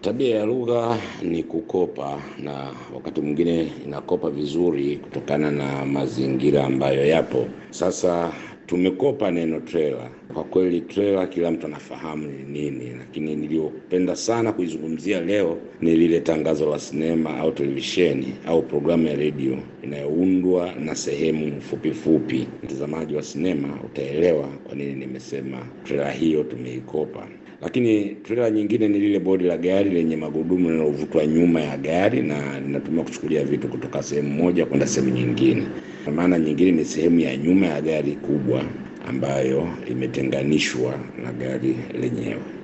Tabia ya lugha ni kukopa, na wakati mwingine inakopa vizuri kutokana na mazingira ambayo yapo. Sasa tumekopa neno trailer. Kwa kweli trailer kila mtu anafahamu ni nini, lakini niliyopenda sana kuizungumzia leo ni lile tangazo la sinema au televisheni au programu ya redio inayoundwa na sehemu fupi fupi. Mtazamaji wa sinema utaelewa kwa nini nimesema trailer hiyo tumeikopa. Lakini trailer nyingine ni lile bodi la gari lenye magurudumu linalovutwa nyuma ya gari na linatumia kuchukulia vitu kutoka sehemu moja kwenda sehemu nyingine. Kwa maana nyingine ni sehemu ya nyuma ya gari kubwa ambayo imetenganishwa na gari lenyewe.